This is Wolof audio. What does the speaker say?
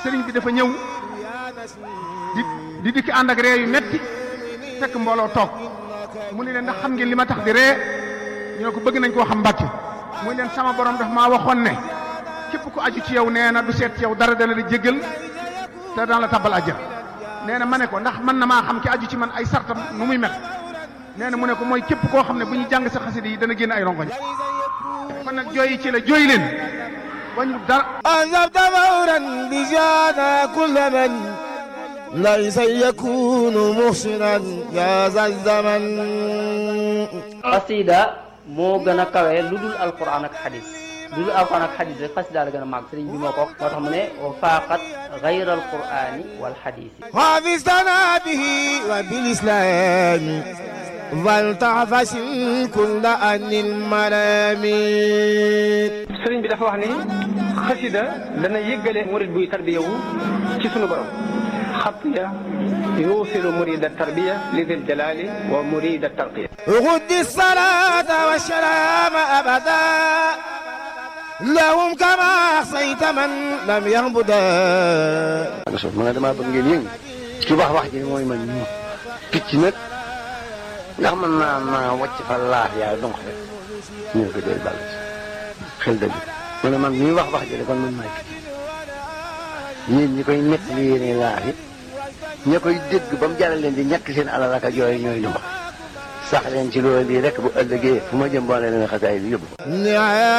sëriñ bi dafa ñëw di di dikki ànd ak ree yu metti fekk mbooloo toog mu ne leen ndax xam ngeen li ma tax di ree ñu ne ko bëgg nañ koo xam mbàkke muy leen sama borom daf maa waxoon ne képp ku aju ci yow nee na du seet ci yow dara dana la jéggal te dana la tabbal àjjana nee na ma ne ko ndax mën na maa xam ki aju ci man ay sartam nu muy mel nee na mu ne ko mooy képp koo xam ne bu ñu jàng sa xasida yi dana génn ay rongoñ kon nag jooyi ci la jooy leen wañu dara أنذبت فورا بجانا كل من ليس يكون محسنا يا ذا الزمن xasida moo gën a kawe lu dul alquran ak xadis lu dul alquran ak xadis rek xasida la gën a màgg sëriñ bi moo ko wax moo tax mu ne wa faaqat gayra alqurani wal xadisi حافظتنا به وبالإسلام فلتعفس كل أن الملامين sëriñ bi dafa wax ni xasida dana yëggale murid buy tarbiya wu ci sunu borom xatiya yuusilu murida tarbiya li dil jalali wa murida tarqiya غد الصلاة والسلام أبدا لهم كما أحصيت من لم يهبدا so ma ne damaa bëgg ngeen yëngu ci wax wax ji mooy man ñu picc nag ndax mën naa naa wàcc fa laaf yaa donc rek ñu ne ko dee bàll ci xel dëgg mu ne man ñuy wax wax ji de kon man maay picc yéen ñi koy nekk li yéene laaf yi ña koy dégg ba mu jaral leen di ñàkk seen alal ak yooyu ñooy lu mbax sax leen ci loolu lii rek bu ëllëgee fu ma jëm boo leen xasaay bi yóbbu نعم